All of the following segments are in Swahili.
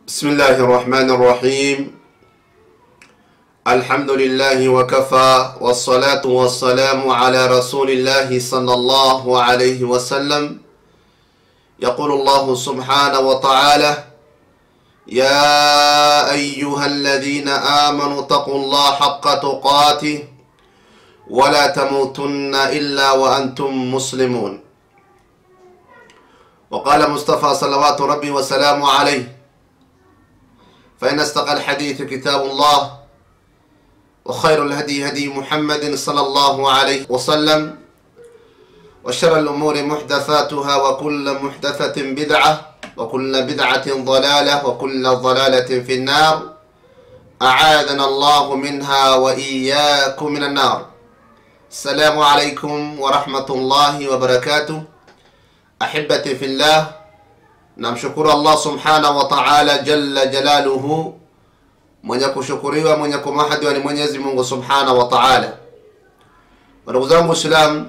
بسم الله الرحمن الرحيم الحمد لله وكفى والصلاة والسلام على رسول الله صلى الله عليه وسلم يقول الله سبحانه وتعالى يا أيها الذين آمنوا اتقوا الله حق تقاته ولا تموتن إلا وأنتم مسلمون وقال مصطفى صلوات ربي وسلامه عليه فإن استقى الحديث كتاب الله وخير الهدي هدي محمد صلى الله عليه وسلم وشر الأمور محدثاتها وكل محدثة بدعة وكل بدعة ضلالة وكل ضلالة في النار أعاذنا الله منها وإياكم من النار السلام عليكم ورحمة الله وبركاته أحبتي في الله namshukuru allah subhanahu wa taala jalla jalaluhu mwenye kushukuriwa mwenye kumahadiwa ni mwenyezi mungu subhanahu wa taala ndugu zangu islam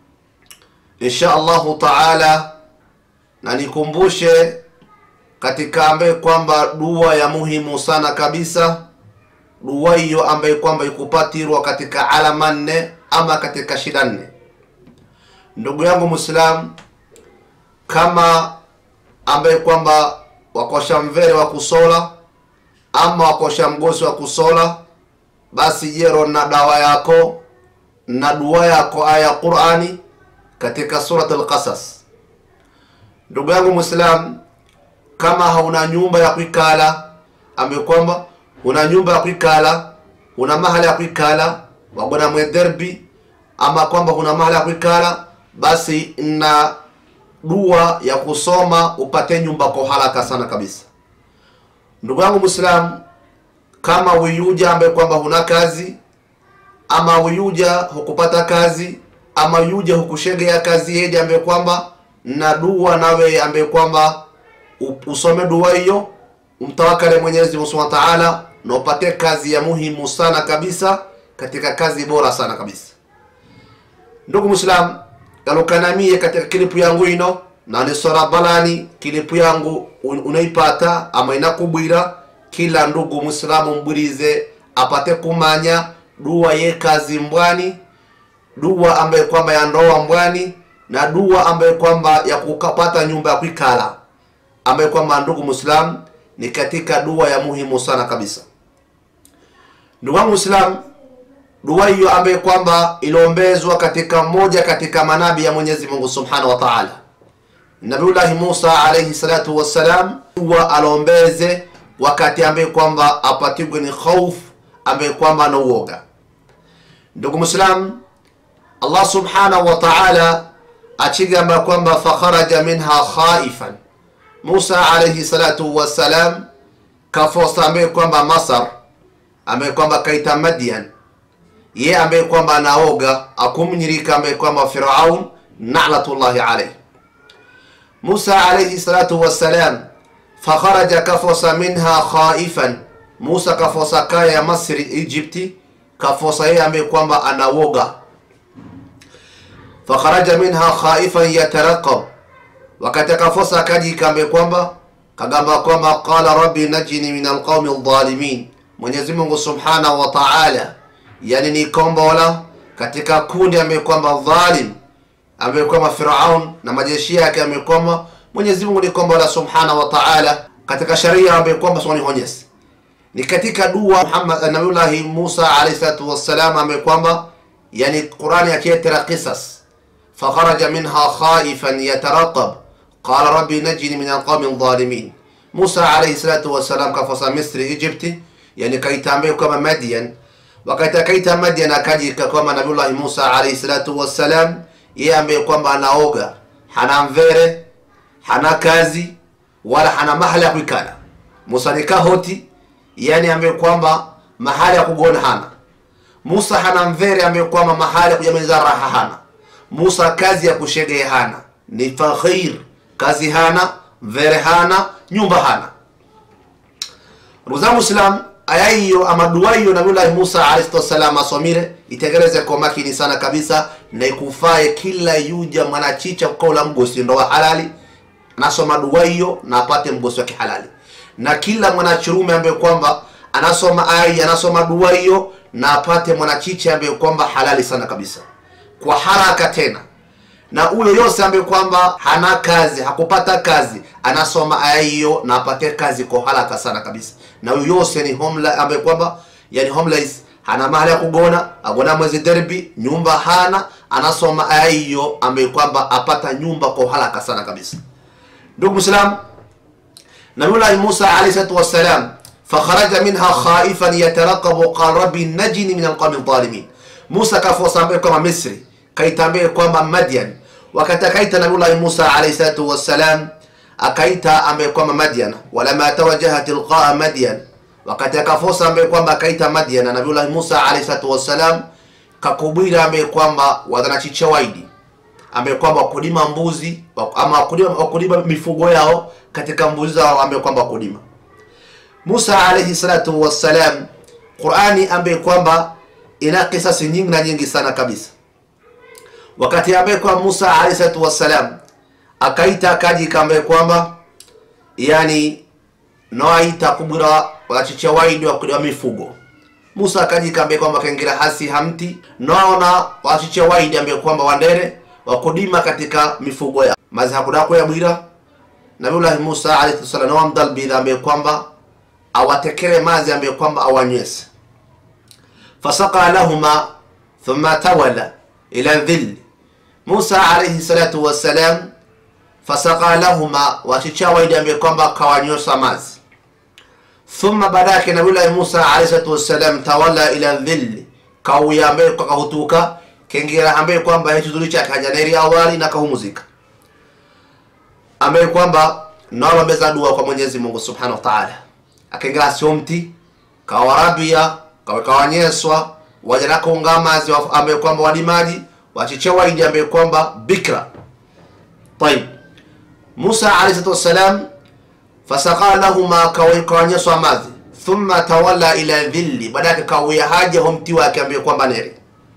insha allahu taala na nikumbushe katika ambaye kwamba dua ya muhimu sana kabisa dua hiyo ambaye kwamba ikupatirwa katika alama nne ama katika shida nne ndugu yangu mwislam kama ambaye kwamba wakosha mvere wa kusola ama wakosha mgosi wa kusola basi jero na dawa yako na dua yako aya ya qurani katika surat lqasas ndugu yangu mwislam kama hauna nyumba ya kuikala ambaye kwamba una nyumba ya kuikala una mahala ya kuikala wagona mwederbi ama kwamba una mahala ya kuikala basi na dua ya kusoma upate nyumba kwa haraka sana kabisa ndugu yangu mwislam kama wiyuja ambaye kwamba huna kazi ama wiyuja hukupata kazi ama yuja hukushegea kazi yedi ambaye kwamba na dua nawe ambaye kwamba usome dua hiyo umtawakale mwenyezi mungu subhanahu wa taala na upate kazi ya muhimu sana kabisa katika kazi bora sana kabisa ndugu mwislam galukanamie katika kilipu yangu ino nanisora balani kilipu yangu unaipata ama inakubwira kila ndugu mwislamu mbwirize apate kumanya dua ye kazi mbwani dua ambaye kwamba ya ndoa mbwani na dua ambaye kwamba ya kukapata nyumba ya kuikala ambaye kwamba ndugu mwislamu ni katika dua ya muhimu sana kabisa ndugu wangu mwislamu dua hiyo ambaye kwamba iliombezwa katika moja katika manabi ya mwenyezi mungu subhanahu wa taala nabiullahi musa alaihi salatu wassalam dua alombeze wakati ambaye kwamba apatigwe ni khauf ambaye kwamba anauoga ndugu mwislam allah subhanahu wa taala achigamba kwamba fakharaja minha khaifan musa alaihi salatu wassalam kafosa ambaye kwamba masar ambaye kwamba kaita madian ye ambaye kwamba anaoga akumnyirika ambaye kwamba firaun nalatullahi alayh musa alayhi salatu wassalam fakharaja kafosa minha khaifan musa kafosa kaya ya masri egypti kafosa yeye ambaye kwamba anaoga fakharaja minha khaifan yataraqab wakati akafosa akajika ambaye kwamba kagamba kwamba qala rabbi najini min alqaumi aldhalimin mwenyezi mungu subhanahu wa taala yani ni kombola katika kundi ambaye kwamba dhalim ambaye kwamba firaun na majeshi yake ambaye kwamba mwenyezi mungu ni kombola subhanahu wa taala katika sharia ambaye kwamba soni honyesi ni katika dua muhammad nabiullahi musa alayhi salatu wassalam ambaye kwamba yani qurani akietera qisas fakharaja minha khaifan yataraqab qala rabbi najini min alqaumi dhalimin musa alayhi salatu wassalam kafosa misri egypti yani kaita ambaye kwamba madian wakati akaita Madian akajika kwamba Nabiullahi Musa alayhi salatu wassalam, yeye ambaye kwamba anaoga, hana mvere, hana kazi wala hana mahali ya kuikala. Musa ni kahoti, yani ambaye kwamba mahali ya kugona hana. Musa hana mvere, ambaye kwamba mahali ya kujamaliza raha hana. Musa kazi ya kushegea hana, ni fakhir, kazi hana, mvere hana, nyumba hana. Ndugu zangu Islam, aya hiyo ama dua hiyo nabiullahi musa alayhi wasalam asomire itegereze kwa makini sana kabisa na ikufaye kila yuja mwanachicha kukaula mgosi ndo wa halali nasoma dua hiyo na apate mgosi wa kihalali na kila mwanachurume ambaye kwamba anasoma aya anasoma dua hiyo na apate mwanachiche ambaye kwamba halali sana kabisa kwa haraka tena na huyo yose ambaye kwamba hana kazi hakupata kazi anasoma aya hiyo na apate kazi kwa haraka sana kabisa na huyo yose ni homela ambaye kwamba yani homeless hana mahali ya kugona agona mwezi derby nyumba hana anasoma aya hiyo ambaye kwamba apata nyumba kwa haraka sana kabisa ndugu muislam nabiullahi musa alayhi salatu wassalam fakharaja minha khaifan yatarakabu qala rabbi najini min alqawmi dhalimin musa kafosa ambaye kwamba misri kaitambie kwamba madian wakati akaita nabiullahi musa alayhi salatu wassalam akaita ambaye kwamba madian walama tawajaha tilqaa madian wakati akafosa ambaye kwamba akaita madian nabiullahi musa alayhi salatu wassalam kakubwira ambaye kwamba wadhanachicha waidi ambaye kwamba wakulima mbuzi ama wakulima, wakulima mifugo yao katika mbuzi zao ambaye kwamba wakulima musa alayhi salatu wassalam qurani ambaye kwamba ina kisasi nyingi na nyingi sana kabisa wakati ambaye kwamba musa alayhi salatu wassalam akaita kajika ambaye kwamba yani noaita kubwira wachicha waidi wakulima mifugo musa akajika ambaye kwamba kaingira hasi hamti naona wachicha waidi ambaye kwamba wandere wakudima katika mifugo ya mazi hakudako ya bwira nabiullahi musa alayhi salam nawamdalbidha ambaye kwamba awatekere mazi ambaye kwamba awanywese fasaka lahuma thumma tawala ila dhilli musa alayhi salatu wassalam fasaka lahuma wachicha waidi ambaye kwamba kawanywesa mazi thumma baadake nabiullahi musa alayhi salatu wassalam tawala ila dhilli kauya ambaye kahutuka kengira ambaye kwamba hechuzuri chake hajaneri awali na kahumuzika ambaye kwamba nawambeza dua kwa mwenyezi mungu subhanahu wa taala akengira siomti kawarabia kawekawanyeswa wajanakaunga mazi ambaye kwamba walimaji wachiche waidi ambaye kwamba bikra tayib musa alayhi salatu wassalam fasaka lahuma kawanyeswa mazi thumma tawalla ila dhilli baadake kawia haja homti wake ambaye kwamba neri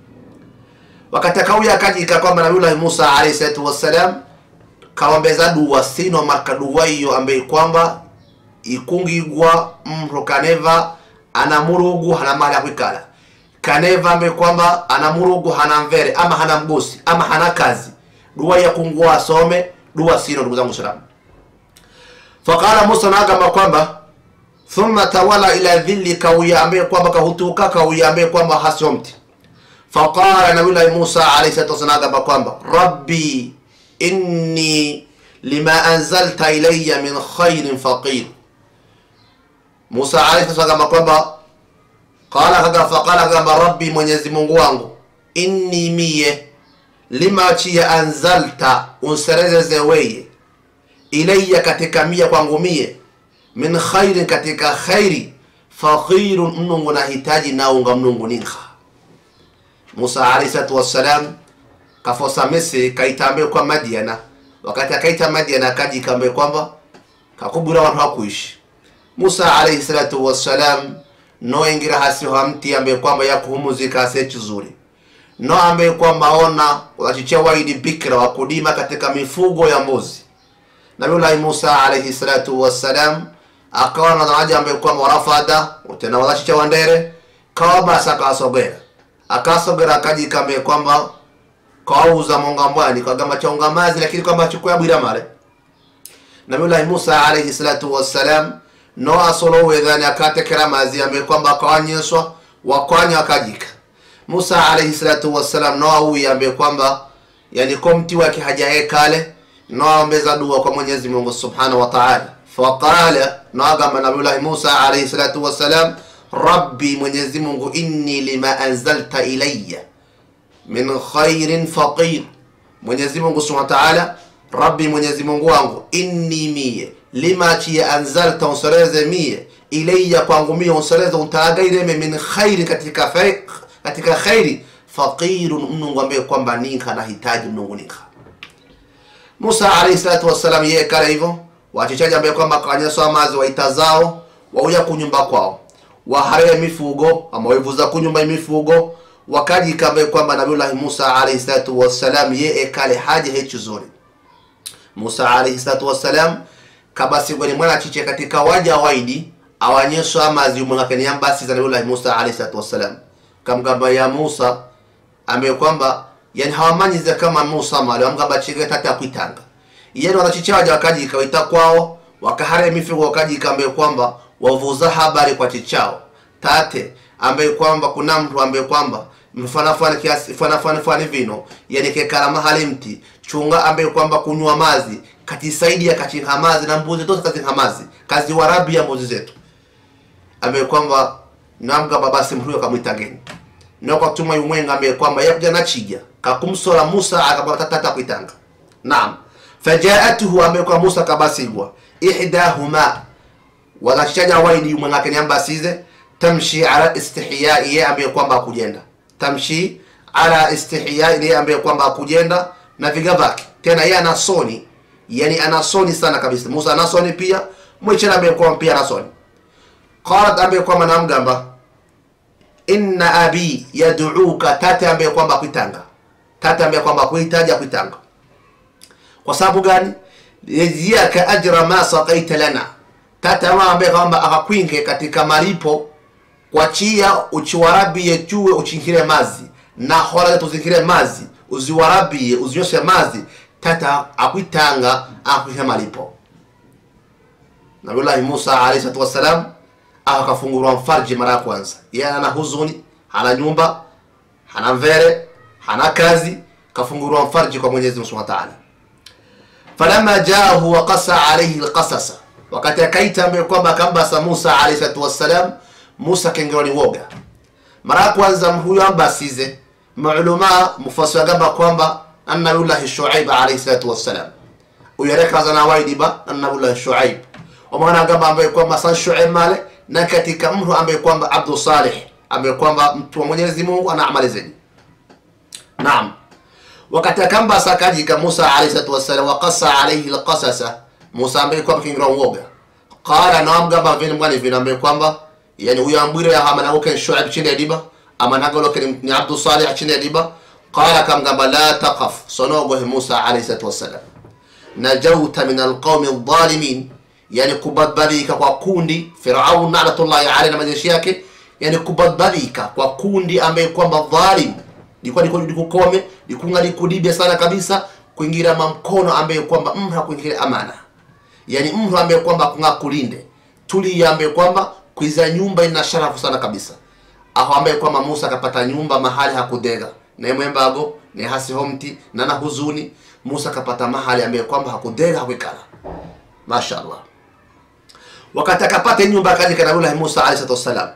wakati akauya akajika kwamba nabiullahi musa alayhi salatu wassalam kaombeza dua sino maka dua hiyo ambaye kwamba ikungigwa mro kaneva ana murugu hana mahali ya kwikala kaneva ambaye kwamba ana murugu hana mvere ama hana mgosi ama hana kazi dua ya kungua asome dua sino ndugu zangu salamu faqala musa naagamba kwamba thumma tawala ila dhilli kauya ambaye kwamba kahutuka kauya ambaye kwamba hasomti faqala nabiullahi musa alayhi salatu wasalam agamba kwamba rabbi inni lima anzalta ilaya min khairin faqir musa alayhi salatu agamba kwamba qala kaga faqala agamba rabbi mwenyezi mungu wangu inni miye lima chiya anzalta unserezeze weye ilaya katika mia kwangu mie min khairin katika khairi faqirun mnungu nahitaji naunga mnungu ninkha musa alayhi salatu wassalam kafosa misri kaitambe kwa madiana wakati akaita madiana akaji kambe kwamba kakubura wantu hakuishi musa alayhi salatu wassalam no ingira hasiho hamti ambaye kwamba yakuhumuzika asechi zuri no ambaye kwamba ona wachichia waidi bikra wa kudima katika mifugo ya mbuzi nabiullahi musa alayhi salatu wassalam akawa na daraja ambaye kwamba warafada tena wachicha wandere kawa basa akasogera akasogera akajikambe kwamba kawauza mongambwani kagamba chaunga mazi lakini kwamba achukua bwira male nabiullahi musa alayhi salatu wassalam no asolowedhani akatekera mazi ambaye kwamba akawanyeswa wakwanya akajika musa alayhi salatu wassalam no auyi ambaye kwamba yani ko mti wake hajaekale no aombeza dua kwa mwenyezi mungu subhanahu wa taala faqala no agamba nabiullahi musa alayhi salatu wassalam rabbi mwenyezi mungu inni lima anzalta ilaya min khairin faqir mwenyezi mungu subhanahu wa taala rabbi mwenyezi mungu wangu inni mie lima chiye anzalta unsereze mie ilaya kwangu mie unsereze untagaireme min khairi katika fe, katika khairi faqirun mnungu ambaye kwamba ninka nahitaji mnungu ninka musa alayhi salatu wassalam yeye kale hivyo wachichaji ambaye kwamba kanyeswa mazi waitazao wauya kunyumba kwao wahareye mifugo ama waivuza kunyumba imifugo wakajika ambaye kwamba nabiullahi musa alayhi salatu wassalam ye ekale haja hechuzuri musa alayhi salatu wassalam kabasigwa ni mwana chiche katika waja waidi awanyeswa amazi umwengakeni yambasiza nabiullahi musa alayhi salatu wassalam kamgamba ya musa ambaye kwamba yani hawamanyize kama musa mali wamgamba chige tata kwitanga yani wanachicha waja wakajika waita kwao wakahare mifigo wakajika ambaye kwamba wavuza habari kwa chichao tate ambaye kwamba kuna mtu ambaye kwamba mfanafani kiasi fanafani fani vino yani kekala mahali mti chunga ambaye kwamba kunywa mazi katisaidia kachinha mazi na mbuzi zote kazinha mazi kazi warabi ya mbuzi zetu ambaye kwamba namgamba basi mtu huyo kamwita geni noko tuma yumwenga ambaye kwamba yakuja na chija kakumsola Musa akabata tata kuitanga naam fajaatuhu ambaye kwa Musa kabasigwa ihdahuma wakachichaja waidi yumwenga kenya ambasize tamshi ala istihya yeye ambaye kwamba akujenda tamshi ala istihya yeye ambaye kwamba akujenda na viga vake tena yeye ana soni yani ana soni sana kabisa Musa ana soni pia mwichana ambaye kwamba pia ana soni qalat ambaye kwamba namgamba inna abi yad'uka tata ambaye kwamba akuitanga tata ambaye kwamba akuitaja akuitanga kwa sababu gani yajziaka ajra ma saqaita lana tata wa ambaye kwamba akakwinge katika malipo kwa chia uchiwarabie chuwe uchingire mazi na hola tuzingire mazi uziwarabie uzinyoshe mazi tata akuitanga akuisha malipo Nabiullahi Musa alayhi salatu wassalam akafungurwa mfarji mara ya kwanza yeye ana huzuni hana nyumba hana mvere hana kazi kafungurwa mfarji kwa Mwenyezi Mungu Subhanahu wa Ta'ala falamma jaahu wa qasa alayhi alqasasa wakati akaita ambaye kwamba akambasa Musa alayhi salatu wassalam Musa kengewa ni woga mara ya kwanza huyo ambasize maulama mufassir gamba kwamba annabiullahi Shuaib alayhi salatu wassalam uyareka zana waidiba annabiullahi Shuaib wamaana gamba ambaye kwamba san Shuaib male na katika mtu ambaye kwamba Abdu Salih ambaye kwamba mtu wa Mwenyezi Mungu ana amali zenye. Naam. Wakati akamba sakajika Musa alayhi salatu wassalam wa qassa alayhi alqasasa Musa ambaye kwamba kingira uoga. Qala na amgamba vile mwani vile ambaye kwamba yani huyo ambwire ya hamana uke Shuaib chini ya diba ama nagolo ni Abdu Salih chini ya diba qala kamgamba la taqaf sonogo Musa alayhi salatu wassalam najauta min alqawmi adh-dhalimin yani kubadilika kwa kundi Firaun laanatullahi alayhi na majeshi yake yani kubadilika kwa kundi ambaye kwamba dhalim likuwa liko likukome likunga likudibia sana kabisa kuingira mamkono ambaye kwamba mtu kuingira amana yani mtu ambaye kwamba kunga kulinde tuli ambaye kwamba kuiza nyumba ina sharafu sana kabisa aho ambaye kwamba Musa akapata nyumba mahali hakudega na mwembago ni hasi homti na na huzuni Musa akapata mahali ambaye kwamba hakudega hakuikala mashaallah wakati akapata nyumba akaja kwa Nabii Musa alayhi salatu wasalam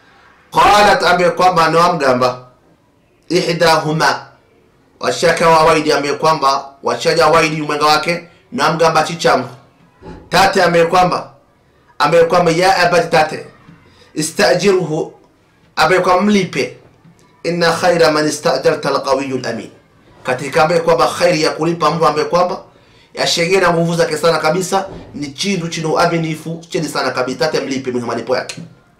qalat ambaye kwamba anamgamba ihdahuma washaka wa waidi ambaye kwamba washaja waidi mwenga wake na mgamba chichamu tate ambaye kwamba ambaye kwamba ya abati tate istajiruhu ambaye kwamba mlipe inna khaira man istajarta alqawiyyu alamin katika ambaye kwamba khairi ya kulipa mtu ambaye kwamba yashegea na nguvu zake sana kabisa ni chindu chino uaminifu chini sana kabisa tate mlipe mwenye malipo yake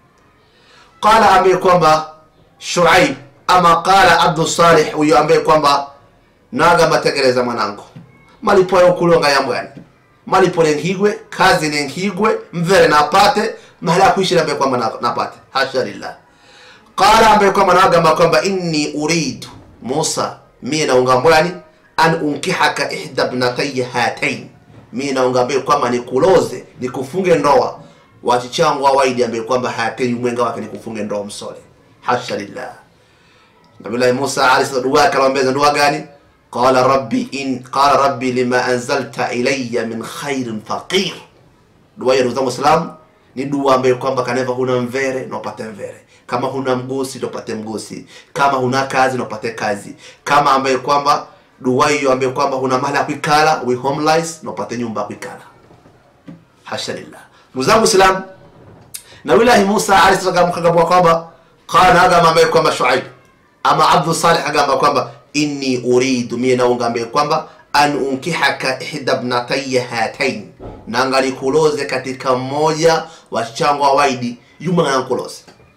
qala ambaye kwamba Shuaib ama qala Abdul Salih huyo ambaye kwamba naga mategereza mwanangu malipo ya ukulonga ya mbwani malipo nengigwe kazi nengigwe mvere napate mahali kuishi ambaye kwamba napate hasha lillah qala ambaye kwamba naga kwamba inni uridu Musa mimi naunga mbwani an unkihaka ihda ibnatayya hatain mimi naungambe kwamba nikuloze nikufunge ndoa wachichangu waidi ambaye kwamba hatain mwenga wake nikufunge ndoa msole hasha lillah Nabii Musa alayhi salatu dua akamwambia dua gani qala rabbi in qala rabbi lima anzalta ilayya min khairin faqir dua ya ndugu Islam ni dua ambayo kwamba kaneva huna mvere na upate mvere kama huna mgosi na upate mgosi kama huna kazi na upate kazi kama ambaye kwamba dua hiyo ambaye kwamba huna mahali ya kuikala we homeless na upate nyumba ya kuikala hasha lillah ndugu zangu Islam na wilahi Musa alayhi salam akagamba kwamba qala agama ambaye kwamba Shuaib ama Abdul Salih agamba kwamba inni uridu mimi naunga ambaye kwamba an unkihaka ihda ibnatayya hatain nanga nikuloze katika mmoja wa chango waidi yuma nkuloze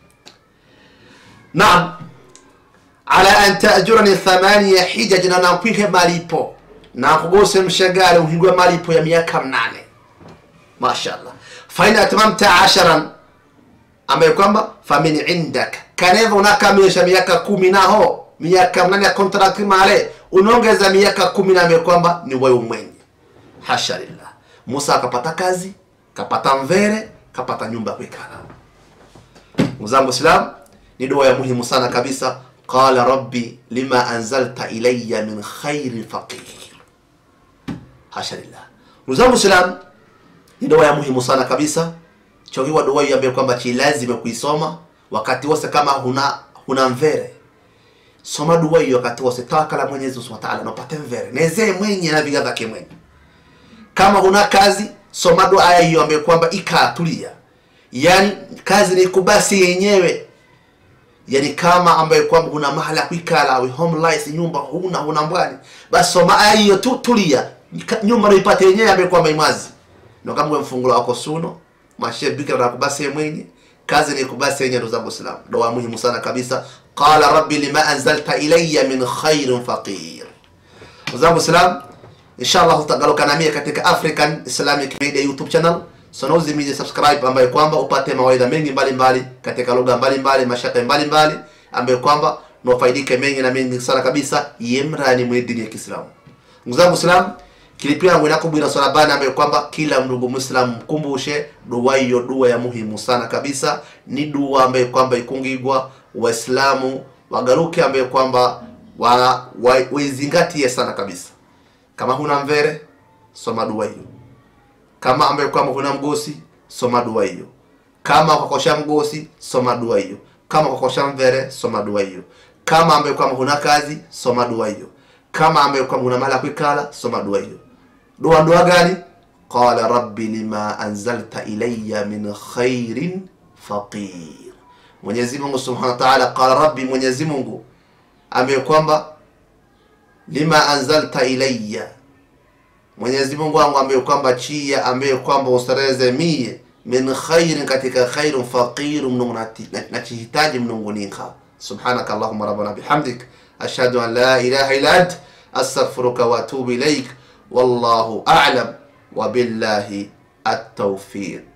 naam ala an taajurani thamania hijaj na nakwike malipo na kugose mshagari uhigwe malipo ya miaka mnane mashallah fain atmamta asharan ambaye kwamba famin indaka kaneva unakamilisha miaka kumi naho miaka mnane ya kontrakti male unaongeza miaka kumi na ambaye kwamba ni wewe mwenye hasha lillah musa akapata kazi kapata mvere kapata nyumba ya kuikala mzangu islam ni dua ya muhimu sana kabisa qala rabbi lima anzalta ilayya min khairi faqir hasha lillah mzangu islam ni dua ya muhimu sana kabisa chokiwa dua hiyo ambayo kwamba chi lazima kuisoma wakati wose kama huna huna mvere soma dua hiyo wakati wose tawakala mwenyezi subhanahu wa ta'ala na upate mvere nezee mwenye na viga zake mwenye kama huna kazi soma dua aya hiyo ambayo kwamba ikatulia yani kazi ni kubasi yenyewe yani kama ambaye kwamba huna mahala ya kuikala au homeless nyumba huna huna mbwani basi soma aya hiyo tu tulia Ka- nyumba naipate yenyewe ambaye kwamba imwazi ndo kama uwe mfungulo wako suno mashebika na kubasi mwenye kazi ni kubasi yenyewe ndugu zangu Islam dua muhimu sana kabisa qala rabbi lima anzalta ilayya min khairin faqir ndugu zangu Islam inshallah utagaruka na mimi katika African Islamic Media YouTube channel Sonozi Media subscribe ambaye kwamba upate mawaidha mengi mbalimbali mbali, katika lugha mbalimbali mashaka mbalimbali ambaye kwamba nufaidike mengi na mengi sana kabisa yemrani mwe dini ya Kiislamu ndugu zangu Islam kilipia yangu inakubwira swala bana ambaye kwamba kila ndugu Muislamu mkumbushe dua hiyo dua ya muhimu sana kabisa ni dua ambaye kwamba ikungigwa waislamu wagaruke ambaye kwamba wa, wa, waizingatie sana kabisa kama huna mvere soma dua hiyo kama ambaye kwamba huna mgosi soma dua hiyo kama ukakosha mgosi soma dua hiyo kama ukakosha mvere soma dua hiyo kama ambaye kwamba huna kazi soma dua hiyo kama ambaye kwamba huna mala kuikala soma dua hiyo dua dua gani qala rabbi lima anzalta ilayya min khairin faqir mwenyezi mungu subhanahu wa ta'ala qala rabbi mwenyezi mungu ambaye kwamba lima anzalta ilayya Mwenyezi Mungu wangu ambaye kwamba chia ambaye kwamba ustareze mie min khairin katika khairun faqiru mnungunati nachihitaji mnungunika subhanaka allahumma rabbana bihamdik ashhadu an la ilaha illa ant astaghfiruka wa atubu ilaik wallahu a'lam wa billahi at-tawfiq